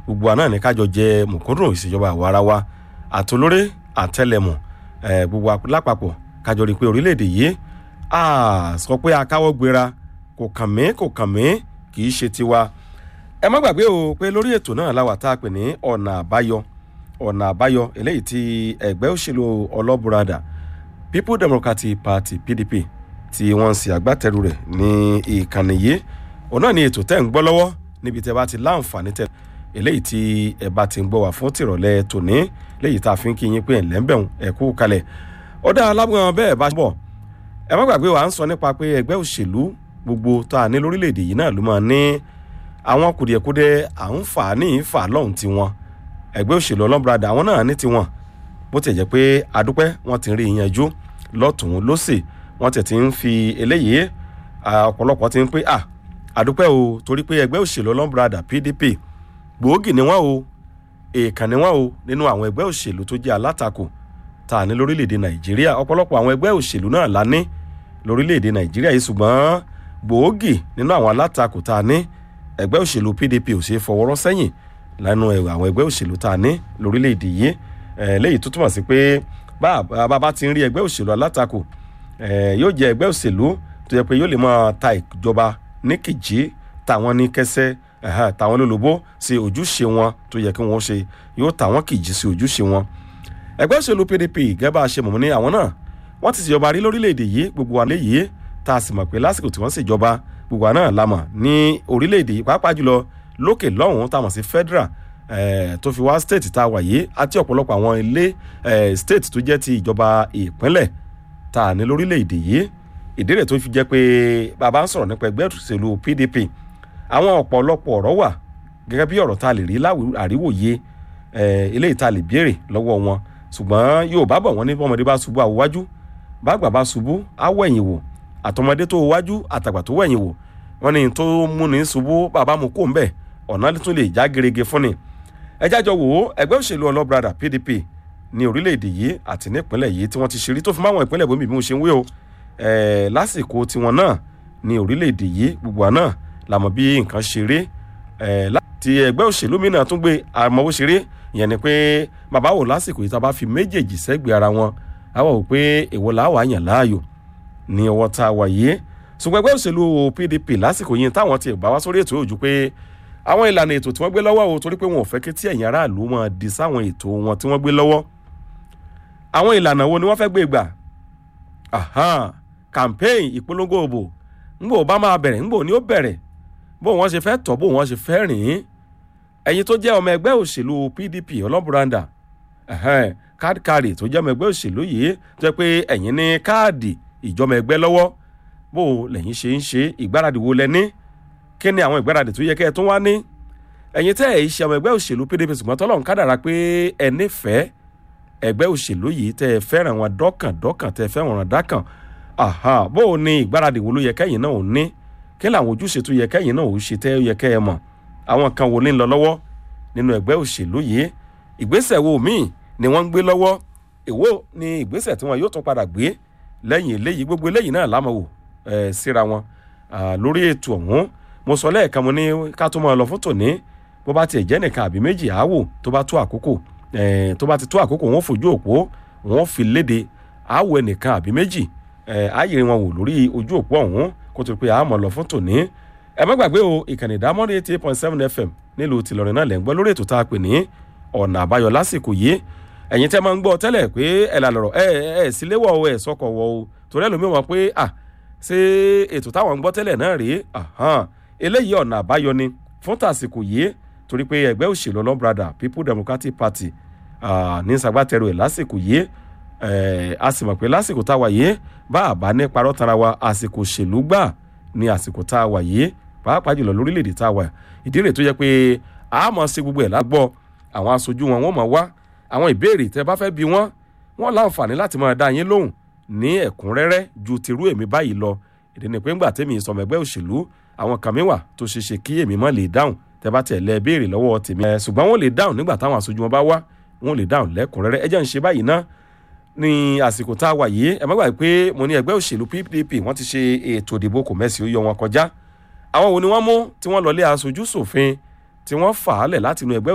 gbogbo àná ní kájọ jẹ mùkúndùn ìṣèjọba àwarawa àtolórí àtẹlẹmù gbogbo lápapọ̀ kájọ rí i pé orílẹ̀-èdè yìí sọ pé akáwọ́ gbéra kò kàn mí kò kàn mí kì í ṣe tiwa ẹ má gbàgbé o pé lórí ètò náà la wà tá a pè ní ọ̀nà àbáyọ ọ̀nà àbáyọ eléyìí tí ẹgbẹ́ òṣèlú ọlọ́bùradà people democratic party pdp tí wọ́n ń ṣe agbátẹrù rẹ̀ ní ìkànnì yìí òun náà ni ètò tẹ́ ń gbọ́ lọ́wọ́ níbi tẹ́ bá ti láǹfààní tẹ́ eléyìí tí ẹ bá ti ń gbọ́ wá fún tìrọ̀lẹ́ tòní léyìí tá a fi ń kí yín pé ẹ̀ńlẹ́ ń bẹ̀rùn ẹ̀kú kalẹ̀ ọ̀dà alágbọ̀n bẹ́ẹ̀ bá bọ̀ ẹ má gbàgbé wa ń sọ nípa pé ẹgbẹ́ òṣèlú gbogbo tá a ní lórílẹ̀‐èdè yìí náà ló máa ní àwọn kùdìẹ̀kudiẹ à ń fà ní ìfà lọ́hùn tiwọn ẹgbẹ́ òṣèlú ọlọ́mọbìnrin àwọn náà ní tiwọn bó ti jẹ́ pé adúpẹ́ wọn ti ń rí ìyanjú lọ́tùn lọ́sì wọ́n ti ti ń fi eléyìí ọ̀pọ̀lọpọ̀ ti ń pé à adúpẹ́ o torí pé ẹgbẹ́ òṣèlú ọlọ́mọbìnrin pdp gbòógì ni wọ́n o èèkàn ni wọ́n o nínú àwọn ẹgbẹ́ òṣèlú tó jẹ́ alátakò tá a ní lórílẹ̀‐èdè nàìjíríà ọ̀pọ̀lọpọ̀ àwọn ẹgbẹ́ òṣèlú náà la ní lórílẹ̀‐èdè nàìjíríà yìí ṣùgbọ́n gbòógì nínú àwọn alátakò tá a ní ẹgbẹ́ òṣèlú pdp ò ṣeé fọwọ́rọ́ sẹ́yìn lẹ́nu àwọn ẹgbẹ́ òṣèlú tá a ní lórílẹ̀‐èdè yìí léyìí tó túmọ̀ sí pé bàbá ti ń rí ẹgbẹ́ òṣèlú alátakò yóò jẹ́ ẹgbẹ́ òṣèlú tó yẹ pé yóò lè máa ta ìjọba ní kìjì táwọn ní kẹsẹ́ táwọn lólobó sí ojúṣe wọn tó yẹ kí wọ́n ṣe yóò táwọn kìjì sí ojúṣe wọn ẹgbẹ́ òṣèlú pdp gẹ́gẹ́ bá a ṣe mọ̀ ní àwọn náà wọ́n ti ṣèjọba rí lórílẹ̀‐èdè yìí gbogbo wa léyìí tá a sì mọ̀ pé lásìkò tí wọ́n ṣèjọba gbogbo wa náà la mọ̀ ní orílẹ̀‐èdè yìí pàápàá jùlọ lókè lọ́hùn-ún tá a mọ̀ sí federal tó fi wá state tá a wà yìí àti ọ̀pọ̀lọpọ̀ àwọn ilé state tó jẹ́ ti ìjọba ìpínlẹ̀ tá a ní lórílẹ̀‐èdè yìí ìdí rẹ̀ tó fi jẹ́ pé bàbá ń sọ̀rọ̀ nípa ẹgbẹ́ òṣèlú pdp àwọn ọ̀pọ̀lọpọ̀ ọ̀rọ̀ wà gẹ́gẹ́ bí ọ̀rọ̀ tá a lè rí àríwòye eléyìí tá a lè béèrè lọ́wọ́ wọn ṣùgbọ́n yóò bá bọ̀ wọ́n ní bọ́mọdé bá ṣubú àwòwájú bàgbà bá ṣubú àwọ̀ ẹ̀yìn wò àtọmọdé tó wájú àtàgbà tó wẹ̀yìn wò wọ́n ní tó mú ní ṣubú bàbá mu kó ń bẹ̀ ọ̀nà tún lè já gerege fún ni. ẹ jájọ wò ó ẹgbẹ́ òṣèlú ọlọ́brada pdp ní orílẹ̀-èdè yìí àti nípínlẹ̀ yìí tí wọ́n ti ṣeré tó fi máwọn ìpínlẹ̀ bómi bí mo ṣe ń wé o lásìkò tiwọn náà ní orílẹ̀-èdè yìí gbogbo àná làmọ̀ bí nǹkan ṣeré láti ẹgbẹ́ òṣèlú mi náà tún gbé àmọ́wó ṣeré ìyẹn ni pé bàbá wò lásìkò yìí tá a bá fi méjèèjì sẹ́gbẹ̀ẹ́ ara wọn àwa wò pé èwo làá wà yàn láàyò ní ọwọ́ tá a wà yìí ṣùgbọ́n ẹgbẹ́ òṣèlú pdp lásìkò yìí táwọn ti bá wá sórí ètò òjú pé àwọn ìlànà ètò tí wọ́n gbé lọ́wọ́ o torí pé wọn ò fẹ́ kí tí ẹ̀yin aráàlú wọn di sáwọn ètò wọn tí wọ́n gbé lọ́wọ́ àwọn ìlànà wo ni wọ́n fẹ́ gbé gbà campaign ìpolongo òbò ńgbò bá máa bẹ̀rẹ̀ ńgbò ni ó bẹ̀rẹ̀ bó wọ́n ṣe fẹ́ tọ́ bó wọ́n ṣe fẹ́ rìn ín ẹ̀yin tó jẹ́ ọmọ ẹgbẹ́ òṣèlú pdp ọlọ́bùrandà káàdì kárì tó jẹ́ ọmọ ẹgbẹ́ òṣèlú yìí tó jẹ́ pé ẹ̀yin ní káàdì ìjọmọ ẹgbẹ́ lọ́wọ́ bó lẹ́yìn ṣe ń ṣe ìgbáradì wo lẹ ní kí ni àwọn ìgbáradì tó yẹ kẹ́ ẹ tún wá ní ẹ̀yin tẹ́ ẹ̀ ṣe ọmọ ẹgbẹ́ òṣèlú pdp ṣùgbọ́n tọ́lọ́run kádàrá pé ẹ nífẹ̀ẹ́ ẹgbẹ́ òṣèlú yìí tẹ́ ẹ fẹ́ràn wọn dọ́kàn dọ́kàn tẹ́ ẹ fẹ́ràn wọn dákàn bó o ní ìgbáradì wo ló yẹ kẹ́yìn náà ò ní kí làwọn ojúṣe tó yẹ kẹ́yìn náà ò ṣe tẹ́ ẹ yẹ kẹ́ ẹ mọ̀ àwọn kan wo ní lọ lọ́wọ́ nínú ẹgbẹ́ òṣèlú yìí ìgbésẹ̀ wo míì ni wọ́n ń gbé lọ́wọ́ èwo ni ìgbésẹ̀ tí wọn yóò tún padà gbé lẹ́yìn eléyìí gbogbo eléyìí náà lámọ̀ wò síra wọn lórí ètò ọ̀hún mo sọ lẹ́ẹ̀kan mo ní ká tó máa lọ fún tòní bó bá tiẹ̀ jẹ́ nìkan àbí méjì àáwò tó bá tó àkókò tó bá ti tó àkókò wọn fojú òpó wọn fi léde àáwò ẹnìkan àbí méjì ààyè wọn wò lórí ojú òpó ọ̀hún kó tó pé àá máa lọ fún tòní ẹ má gbàgbé o ìkànnì ìdámọ́rin eighty eight point seven fm nílùú tìlọrin náà lẹ́ ń gbọ́ lórí ètò tá a pè ní ọ̀nà àbáyọ lásìkò yìí ẹ̀yin tẹ́ máa ń gbọ́ tẹ́lẹ̀ pé ẹ̀ là lọ̀rọ̀ ẹ̀ ẹ̀ síléwọ̀ o ẹ̀ sọkọ̀ wọ̀ o torí ẹlòmíì wọn pé à ṣé ètò táwọn ń gbọ́ tẹ́lẹ̀ náà rèé eléyìí ọ̀nà àbáyọ ni fún tàsìkò yìí torí pé ẹgbẹ́ òṣèlú ọlọ́brada people democratic party ní sàgbàtẹ̀rù ẹ̀ lásìkò yìí a sì mọ̀ pé lásìkò tá a wà yìí bá a bá ní parọ́ tara wa àsìkò òṣèlú gbà ní àsìkò tá a wà yìí pàápàá jùlọ lórílẹ̀‐èdè tá a wà ìdí rẹ̀ tó yẹ pé a mọ̀ sí gbogbo ẹ̀ lágbọ́ àwọn aṣojú wọn wọ́n mọ̀ wá àwọn ìbéèrè tẹ́ bá fẹ́ bi wọ́n wọ́n láǹfààní láti máa dá yín lóhùn ní ẹ̀kúnrẹ́rẹ́ ju tirú èmi báyìí lọ ìdí ni pé ńgbà tèmi sọmọ ẹgbẹ́ òṣèlú àwọn kan mi wà tó ṣe ṣe kí èmi má lè dáhùn tẹ́ bá tẹ̀ lẹ́ béèrè lọ́wọ́ tèmi ẹ̀ ṣùgbọ́n wọ́n lè dáhùn nígbà táwọn aṣojú wọn bá wá wọ́n lè dáhùn lẹ́kùnrẹ́rẹ́ ẹ jẹ́ ń ṣe báyìí ná ní àsìkò tá a wà yìí ẹ má gbàgbé pé mo ní ẹgbẹ́ òṣèlú pdp wọ́n ti ṣe ètò ìdìbò kò mẹ́sì ó yọ wọn kọjá àwọn wo ni wọ́n mú tí wọ́n lọ lé aṣojú ṣòfin tí wọ́n fà á lẹ̀ látinú ẹgbẹ́